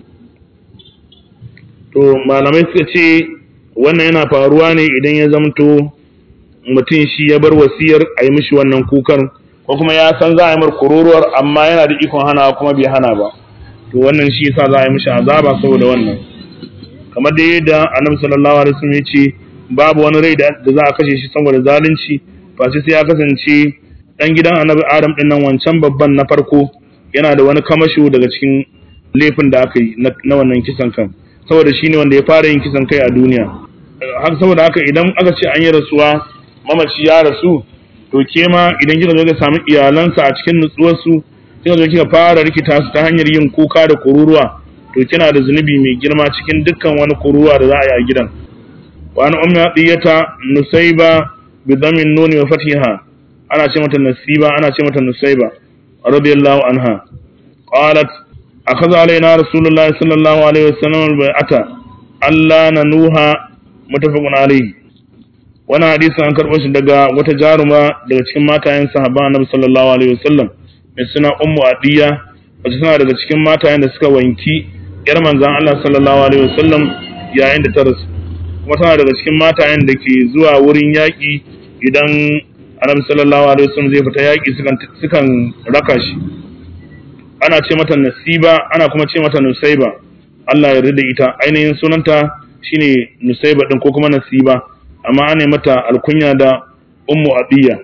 to malamai suka ce wannan yana faruwa ne idan ya zamto mutum shi ya bar wasiyar a yi mishi wannan kukan ko kuma ya san za a yi mar kururuwar amma yana da ikon hana kuma bai hana ba to wannan shi yasa za a yi mishi azaba saboda wannan kamar da yadda annabi sallallahu alaihi wasallam ya ce babu wani rai da za a kashe shi saboda zalunci face sai ya kasance dan gidan annabi adam din nan wancan babban na farko yana da wani kamasho daga cikin laifin da aka yi na wannan kisan kan saboda shine wanda ya fara yin kisan kai a duniya haka saboda haka idan aka ce an yi rasuwa mamaci ya rasu to ke ma idan kika zo ka samu iyalansa a cikin nutsuwar su kika zo kika fara rikita su ta hanyar yin kuka da kururuwa to kina da zunubi mai girma cikin dukkan wani kururuwa da za a yi a gidan وعن أم عطية نسيبة بضم النون وفتحها أنا شمة النسيبة أنا شمة النسيبة رضي الله عنها قالت أخذ علينا رسول الله صلى الله عليه وسلم البيعة ألا ننوها متفق عليه wani hadisi an karɓo shi daga wata jaruma daga cikin matayen sahaba annabi sallallahu alaihi wasallam mai suna ummu adiya wacce suna daga cikin matayen da suka wanki yar manzon Allah sallallahu alaihi wasallam yayin da ta rasu kuma tana daga cikin matayen da ke zuwa wurin yaƙi idan annabi sallallahu alaihi wasallam zai fita yaƙi sukan sukan raka shi ana ce mata nasiba ana kuma ce mata nusaiba Allah ya yarda ita ainihin sunanta shine nusaiba din ko kuma nasiba amma ana mata alkunya da ummu adiya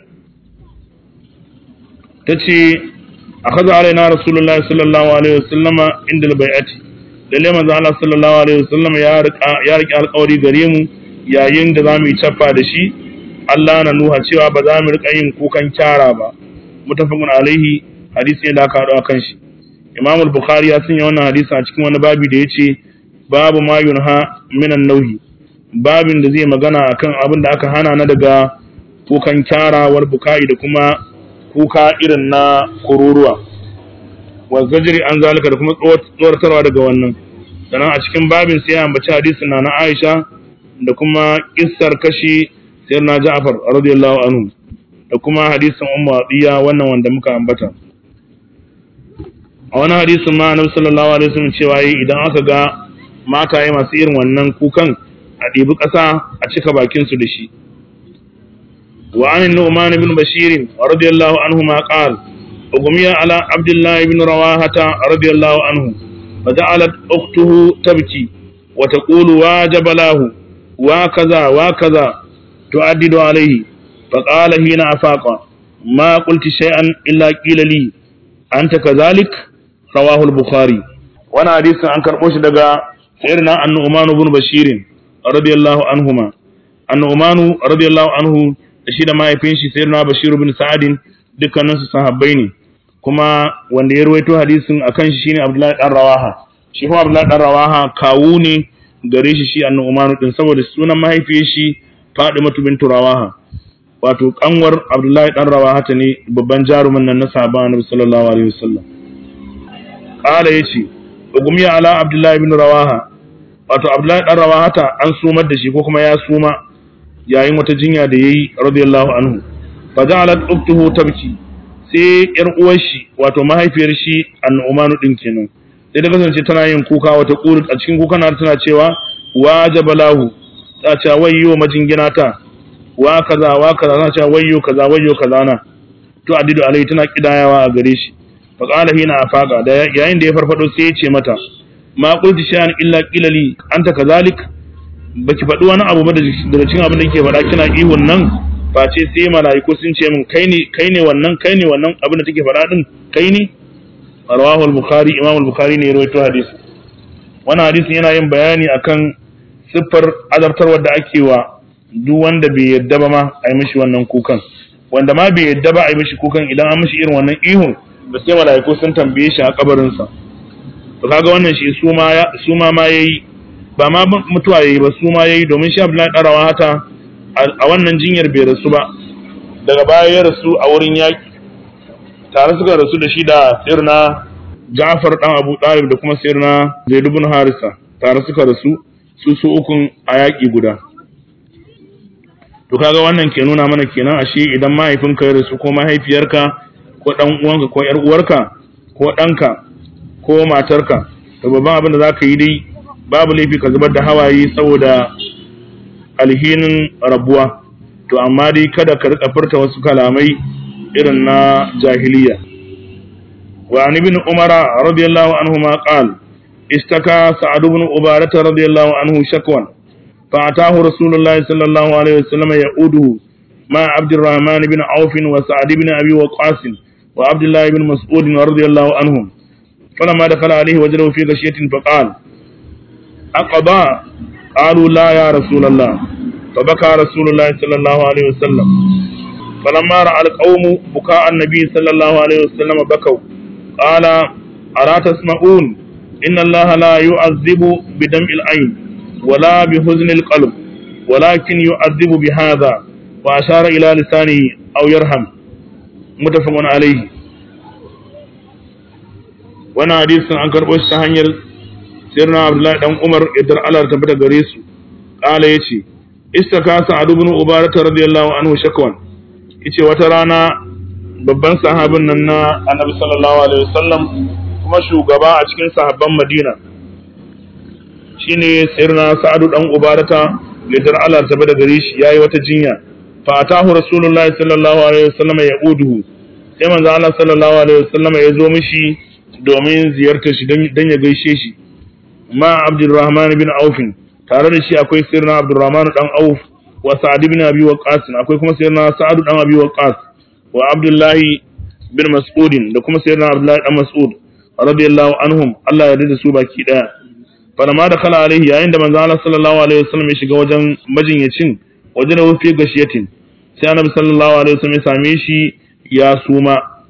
tace akhadha alaina rasulullahi sallallahu alaihi wasallama inda albay'ati lalle manzo Allah sallallahu alaihi wasallam ya rika ya rike alƙawari gare mu yayin da zamu yi chaffa da shi Allah na nuha cewa ba za mu rika yin kukan kyara ba mutafaqun alaihi hadisi ne da aka haɗu akan shi Imam al-Bukhari ya sanya wannan hadisi a cikin wani babi da yace babu ma yunha minan nauhi babin da zai magana akan abin da aka hana na daga kukan kyarawar bukai da kuma kuka irin na kururuwa wa zajri an zalika da kuma tsoratarwa daga wannan sannan a cikin babin sai ya ambaci hadisin na na Aisha da kuma kissar kashi sayyidina Ja'far radiyallahu anhu da kuma hadisin Ummu Atiya wannan wanda muka ambata a wani hadisin ma Annabi sallallahu alaihi wasallam cewa yi idan aka ga mataye masu irin wannan kukan a ɗibi ƙasa a cika bakin su da shi wa an Nu'man ibn Bashir radiyallahu anhu ma qala ugmiya ala Abdullah ibn Rawahata radiyallahu anhu فجعلت أخته تبكي وتقول واجب له وكذا وكذا تؤدد عليه فقال حين أفاق ما قلت شيئا إلا قيل لي أنت كذلك رواه البخاري وانا حديث عن كربوش دقا سيرنا النعمان بن بشير رضي الله عنهما النعمان رضي الله عنه شيدا ما يفينشي سيرنا بشير بن سعد dukkaninsu sahabbai ne kuma wanda ya ruwaito hadisin akan shi shine Abdullahi dan Rawaha shi kuma Abdullahi dan Rawaha kawu ne gare shi shi annu din saboda sunan mahaifiyar shi Fadimatu bintu Rawaha wato kanwar Abdullahi dan Rawaha ta ne babban jarumin nan na sahabban Annabi sallallahu alaihi wasallam qala yace ugumiya ala Abdullahi ibn Rawaha wato Abdullahi dan Rawaha ta an sumar da shi ko kuma ya suma yayin wata jinya da yayi radiyallahu anhu fa ja'alat uktuhu tabki sai yar uwar shi wato mahaifiyar shi an'umanu din kenan sai ta kasance tana yin kuka wata kuru a cikin kukan har tana cewa wajaba lahu ta ce wayyo majingina ta wa kaza wa kaza tana cewa wayyo kaza wayyo kaza na to adidu alai tana kidayawa a gare shi fa qala hina afaqa da yayin da ya farfado sai ya ce mata ma qulti shay'an illa qila li anta kazalik baki faɗi wani abu ba daga cikin abin da kike faɗa kina ihun nan face sai mala'iku sun ce min kai ne kai ne wannan kai ne wannan abin da take faɗa din kai ne rawahu al-bukhari imam al-bukhari ne ya rawaito hadisi wannan hadisin yana yin bayani akan siffar azabtarwar da ake wa duk wanda bai yadda ba ma a yi mishi wannan kukan wanda ma bai yadda ba a yi mishi kukan idan an mishi irin wannan ihun da sai mala'iku sun tambaye shi a kabarinsa to kaga wannan shi su ma su ma ma yayi ba ma mutuwa yayi ba su ma yayi domin shi Abdullahi darawa hata a wannan jinyar bai rasu ba daga baya ya rasu a wurin yaƙi tare suka rasu da shi da sirna Ja'far dan Abu Talib da kuma sirna Zaid ibn Harisa tare suka rasu su su ukun a yaƙi guda to kaga wannan ke nuna mana kenan ashe idan mahaifinka ya rasu ko mahaifiyarka ko dan uwanka ko yar uwarka ko ɗanka ko matarka to babban abin da zaka yi dai babu laifi ka zubar da hawaye saboda alhinin rabuwa to amma dai kada ka rika furta wasu kalamai irin na jahiliya wa an ibn umara radiyallahu anhu ma qal istaka sa'ad ibn ubadah radiyallahu anhu shakwan fa atahu rasulullahi sallallahu alaihi wasallam ya'uduhu ma abd الرحمن بن عوف وسعد بن ابي وقاص وعبد الله بن مسعود رضي الله عنهم فلما دخل عليه وجده في غشية فقال أقضى قالوا لا يا رسول الله فبكى رسول الله صلى الله عليه وسلم فلما رأى القوم بكاء النبي صلى الله عليه وسلم بكوا قال ألا تسمعون إن الله لا يعذب بدمع العين ولا بحزن القلب ولكن يعذب بهذا وأشار إلى لسانه أو يرحم متفق عليه وانا حديث عن كربوش تهنير سيرنا عبد الله بن عمر يدر على تبدا غريسو قال يتي istaka sa'ad ibn ubadah radiyallahu anhu shakwan yace wata rana babban sahabin nan na annabi sallallahu alaihi wasallam kuma shugaba a cikin sahabban madina shine sirna sa'ad dan ubadah lidar Allah ta bada gare shi yayi wata jinya fa atahu rasulullahi sallallahu alaihi wasallam ya uduhu sai manzo Allah sallallahu alaihi wasallam ya zo mishi domin ziyartar shi dan ya gaishe shi ma abdurrahman bin aufin tare da shi akwai sirna Abdurrahman dan Auf wa Sa'ad ibn Abi Waqqas akwai kuma sirna Sa'ad dan Abi Waqqas wa Abdullahi bin Mas'ud da kuma sirna Abdullahi dan Mas'ud radiyallahu anhum Allah ya yarda su baki daya falamma da kala alaihi yayin da manzo Allah sallallahu alaihi wasallam ya shiga wajen majinyacin wajen da wufi gashiyatin sai Annabi sallallahu alaihi wasallam ya same shi ya suma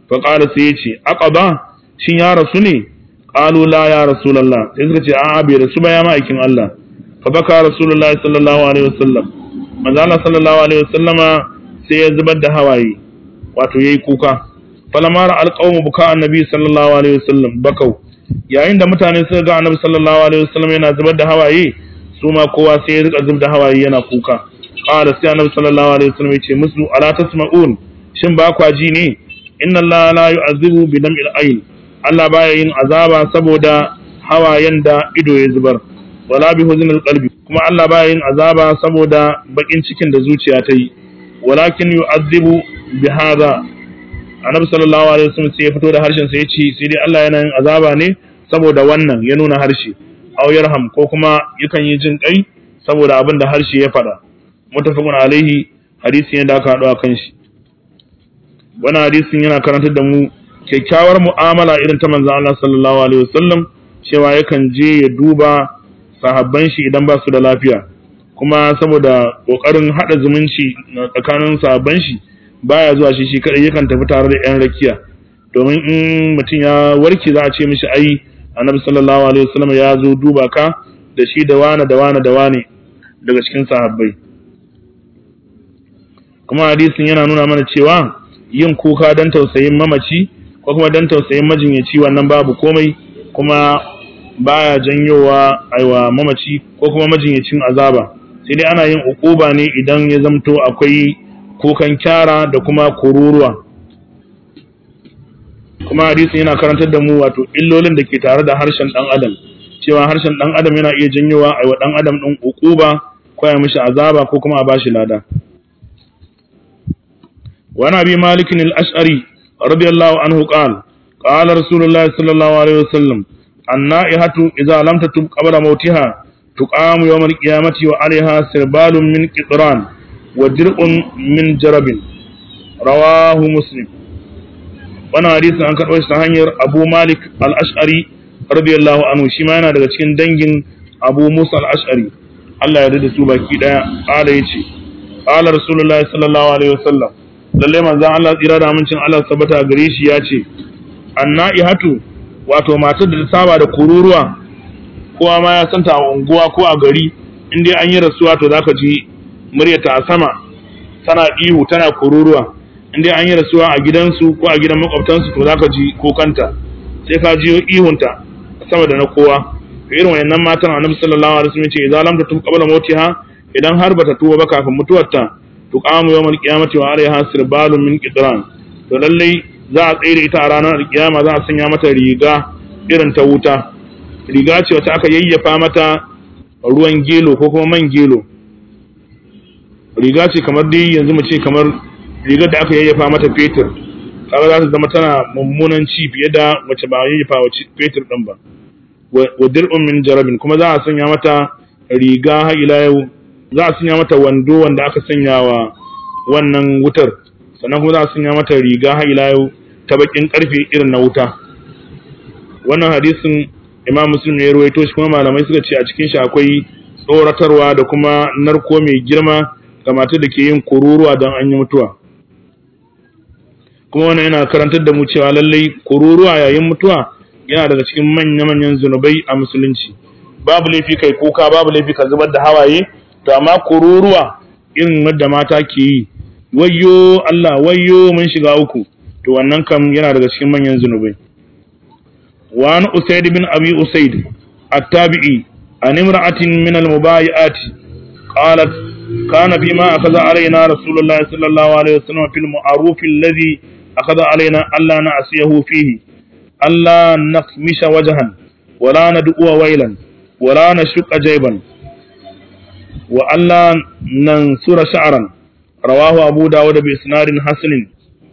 fa qala sai yace aqaba shin ya rasu ne qalu la ya rasulullah sai suka ce a'a bai rasu ba ya ma'aikin Allah fa baka rasulullahi sallallahu alaihi wasallam manzo Allah sallallahu alaihi wasallama sai ya zubar da hawaye wato yayi kuka falamara alqawmu buka annabi sallallahu alaihi wasallam bakau yayin da mutane suka ga annabi sallallahu alaihi wasallam yana zubar da hawaye su ma kowa sai ya rika zubar da hawaye yana kuka qala sai annabi sallallahu alaihi wasallam ya ce musu ala tasma'un shin ba kwa ji ne inna allaha la yu'azibu bi dam'il ayn Allah baya yin azaba saboda hawayen da ido ya zubar wala bi huznil qalbi kuma Allah baya yin azaba saboda bakin cikin da zuciya ta yi walakin yu'azibu bi hadha annabi sallallahu alaihi wasallam sai ya fito da harshen sa ya ce sai dai Allah yana yin azaba ne saboda wannan ya nuna harshe aw yarham ko kuma yakan yi jin kai saboda abin da harshe ya faɗa mutafaqun alaihi hadisi ne da aka haɗu a kan shi wannan hadisin yana karantar da mu kyakkyawar mu'amala irin ta manzon Allah sallallahu alaihi wasallam cewa yakan je ya duba sahabban shi idan ba su da lafiya kuma saboda kokarin hada zumunci tsakanin sahabban shi baya zuwa shi shi kadai yakan tafi tare da yan rakiya domin in mutum ya warke za a ce mishi ai annabi sallallahu alaihi wasallam ya zo duba ka da shi da wane da wane da wane daga cikin sahabbai kuma hadisin yana nuna mana cewa yin kuka don tausayin mamaci ko kuma don tausayin majinyaci wannan babu komai kuma baya janyowa aiwa mamaci ko kuma majinyacin azaba sai dai ana yin ukuba ne idan ya zamto akwai kukan kyara da kuma kururuwa kuma hadisin yana karantar da mu wato illolin da ke tare da harshen dan adam cewa harshen dan adam yana iya janyowa aiwa dan adam din ukuba ko ya mishi azaba ko kuma a bashi lada وعن ابي مالك الاشعري رضي الله عنه قال قال رسول الله صلى الله عليه وسلم النائحة إذا لم تتب قبل موتها تقام يوم القيامة وعليها سربال من قطران ودرء من جرب رواه مسلم وانا حديث عن كتبه سهنير أبو مالك الأشعري رضي الله عنه شما daga cikin dangin Abu Musa al-Ash'ari Allah ya rida su baki daya qala yace qala rasulullahi sallallahu alaihi wasallam lalle manzon Allah tsira da amincin Allah sabata gare shi ya ce annaihatu wato matar da ta saba da kururuwa kowa ma ya santa a unguwa ko a gari in dai an yi rasuwa to zaka ji muryarta a sama tana ihu tana kururuwa in dai an yi rasuwa a gidansu ko a gidan makwabtansu to zaka ji kokanta sai ka ji ihunta sama da na kowa to irin wayannan matan annabi sallallahu alaihi wasallam ce idan lam tatum qabla mautiha idan har bata tuba ba kafin mutuwarta tuqamu yawmal qiyamati wa alaiha sirbalun min qitran to lallai za a tsere ita a ranar alkiyama za a sanya mata riga irin ta wuta riga ce wata aka yayyafa mata ruwan gelo ko kuma man gelo riga ce kamar dai yanzu mu ce kamar rigar da aka yayyafa mata fetur kaga za ta zama tana mummunan ci fiye da wacce ba yayyafa wa fetur din ba wa dir'un min jarabin kuma za a sanya mata riga har ila yau za a sanya mata wando wanda aka sanya wa wannan wutar sannan kuma za a sanya mata riga har ila yau ta bakin karfe irin na wuta wannan hadisin imam muslim ne ya ruwaito shi kuma malamai suka ce a cikin shi akwai tsoratarwa da kuma narko mai girma ga matar da ke yin kururuwa don an yi mutuwa kuma wannan yana karantar da mu cewa lallai kururuwa yayin mutuwa yana daga cikin manya-manyan zunubai a musulunci babu laifi kai kuka babu laifi ka zubar da hawaye to amma kururuwa irin wadda mata ke yi wayyo Allah wayyo mun shiga uku to wannan kam yana daga cikin manyan zunubai wa an usaid bin abi usaid at-tabi'i an imra'atin min al-mubayi'at qalat kana bima akhadha alaina rasulullahi sallallahu alaihi wasallam fil ma'ruf alladhi akhadha alaina alla na'siyahu fihi alla naqmisha wajhan wala nad'u wailan wala nashqa jayban wa alla nansura sha'ran rawahu abu dawud bi isnadin hasanin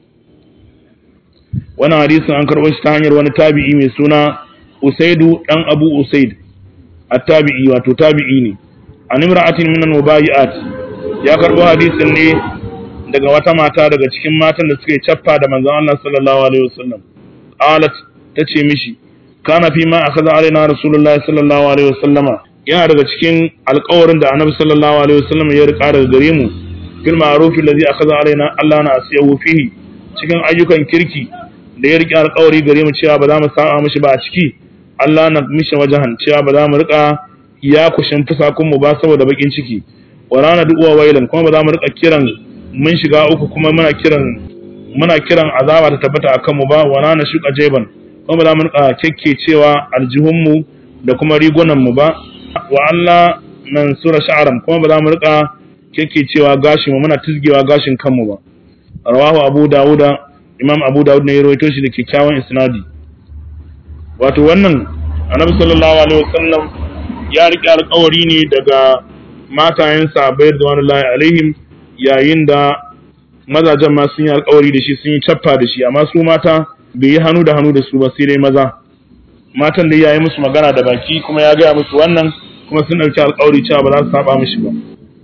wannan hadisin an karɓo shi ta hanyar wani tabi'i mai suna usaidu dan abu usaid at-tabi'i wato tabi'i ne an imra'atin minan mubayi'at ya karɓo hadisin ne daga wata mata daga cikin matan da suka yi cappa da manzon Allah sallallahu alaihi wasallam qalat tace mishi kana fi ma akhadha alaina rasulullahi sallallahu alaihi wasallama yana daga cikin alƙawarin da annabi sallallahu alaihi wasallam ya rika daga gare mu fil ma'ruf alladhi akhadha alaina Allah na asiyahu fihi cikin ayyukan kirki da ya riƙe alƙawari gare mu cewa ba za mu saba mishi ba a ciki Allah na mishi wajahan cewa ba za mu riƙa ya kushin fusakun mu ba saboda bakin ciki wa rana du'uwa wailan kuma ba za mu riƙa kiran mun shiga uku kuma muna kiran muna kiran azaba ta tabbata akan mu ba wa rana shuka jeban kuma ba za mu riƙa cewa aljihun mu da kuma rigunan mu ba wa Allah nan sura sha'aran kuma ba za mu riƙa cewa gashin mu muna tizgewa gashin kanmu ba rawahu abu dawuda imam abu dawud ne ya rawaito shi da kyakkyawan isnadi wato wannan annabi sallallahu alaihi wasallam ya riƙe alƙawari ne daga matayen sahabbai radiyallahu alaihim yayin da mazajen ma sun yi alƙawari da shi sun yi cappa da shi amma su mata bai yi hannu da hannu da su ba sai dai maza matan da ya yi musu magana da baki kuma ya gaya musu wannan kuma sun ɗauki alƙawari cewa ba za su saba mishi ba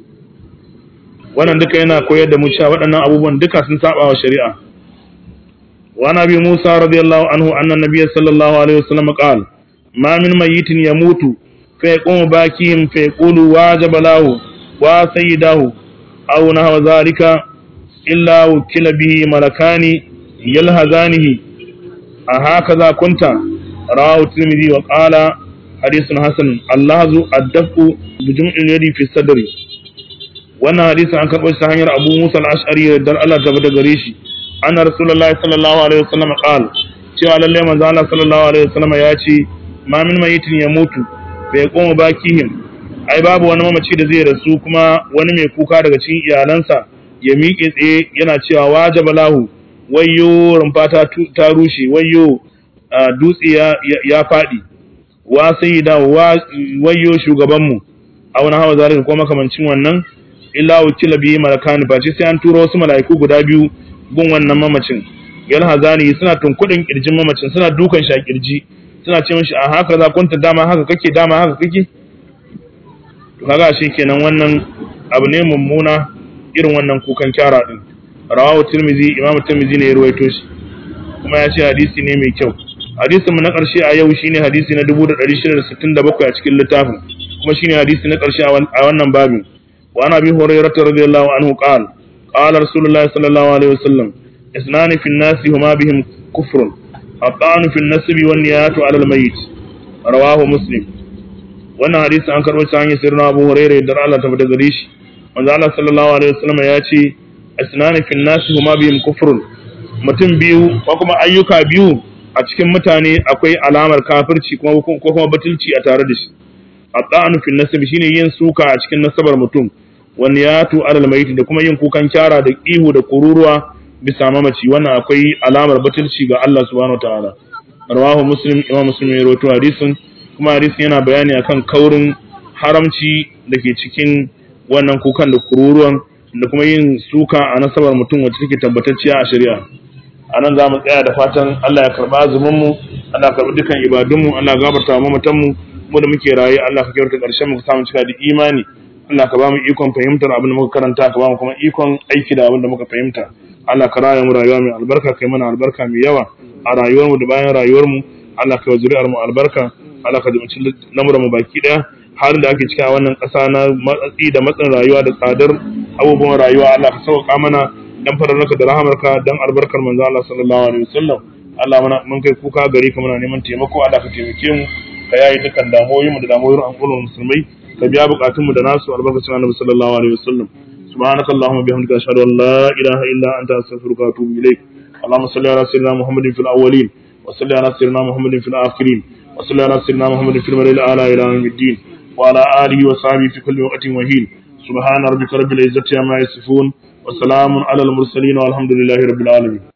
wannan duka yana koyar da mu cewa waɗannan abubuwan duka sun saba wa shari'a wa nabi Musa radiyallahu anhu anna nabiyya sallallahu alaihi wasallam qala ma min mayyitin yamutu fa yaqumu bakihim fa yaqulu wajaba lahu wa sayyidahu aw nahwa zalika illa wukila bihi malakani yalhazanihi a hakaza kunta rawahu tirmidhi wa qala hadithun hasan allahzu addafu bi jum'il yadi fi sadri wannan hadisi an karɓo shi ta hanyar Abu Musa al-Ash'ari da Allah ta bada gare shi anna Rasulullahi sallallahu alaihi wasallam qala cewa lalle manzo Allah sallallahu alaihi wasallam ya ce ma min mayitin ya mutu bai koma bakihim ai babu wani mamaci da zai rasu kuma wani mai kuka daga cikin iyalansa ya miƙe tsaye yana cewa wajaba lahu wayyo rumfa ta, ta rushe wayyo dutse ya, ya faɗi wa sayyida wayyo shugabanmu a wani hawa zalika ko makamancin wannan illa wakila bihi malakani ba sai an turo wasu mala'iku guda biyu gun wannan mamacin yal hazani suna tunkudin kirjin mamacin suna dukan shi a kirji suna ce mishi a haka za kunta dama haka kake dama haka kake to kaga shi kenan wannan abu ne mummuna irin wannan kukan kyara din rawahu tirmizi imam tirmizi ne ya ruwaito shi kuma ya ce hadisi ne mai kyau hadisin mu na karshe a yau shine hadisi na 1667 a cikin littafin kuma shine hadisi na karshe a wannan babin وعن ابي هريره رضي الله عنه قال قال رسول الله صلى الله عليه وسلم اثنان في الناس هما بهم كفر الطعن في النسب والنيات على الميت رواه مسلم wannan hadisi an karɓo ta hanyar sirrin Abu Hurairah da Allah ta fada gare shi manzo Allah sallallahu alaihi wasallam ya ce asnani fil nas huma bihim kufrun mutum biyu ko kuma ayyuka biyu a cikin mutane akwai alamar kafirci kuma ko kuma batulci a tare da shi at-ta'anu fil nasab shine yin suka a cikin nasabar mutum wani ya tu alal maiti da kuma yin kukan kyara da ihu da kururuwa bisa mamaci wannan akwai alamar batulci ga Allah subhanahu wataala rawahu muslim imam muslim ya rawaito hadisin kuma hadisin yana bayani akan kaurin haramci da ke cikin wannan kukan da kururuwan da kuma yin suka a nasabar mutum wacce take tabbatacciya a shari'a a nan za mu tsaya da fatan Allah ya karɓa azumin mu Allah ya karɓi dukan ibadunmu Allah ya gafarta wa mamatan mu mu da muke raye Allah ka kyauta ƙarshen mu ka samu cika da imani Allah ka ba mu ikon fahimtar abin da muka karanta ka ba mu kuma ikon aiki da abin da muka fahimta Allah ka raya mu rayuwa mai albarka kai mana albarka mai yawa a rayuwar mu da bayan rayuwar mu Allah ka zuri'ar mu albarka Allah ka jimci lamuran mu baki daya halin da ake cika wannan ƙasa na matsatsi da matsin rayuwa da tsadar abubuwan rayuwa Allah ka sauka mana dan fararraka da rahamarka dan albarkar manzo Allah sallallahu alaihi wasallam Allah muna mun kai kuka gari ka muna neman taimako Allah ka taimake mu ka yayi dukkan damuwoyin mu da damuwoyin al'ummar musulmai ka biya bukatun mu da nasu albarkacin annabi sallallahu alaihi wasallam subhanakallahumma bihamdika ashhadu an la ilaha illa anta astaghfiruka wa atubu ilaik اللهم صل على سيدنا محمد في الاولين وصل على سيدنا محمد في الاخرين وصل على سيدنا محمد في الملأ الاعلى الى يوم الدين وعلى اله وصحبه في كل وقت وحين سبحان ربك رب العزه عما يصفون وسلام على المرسلين والحمد لله رب العالمين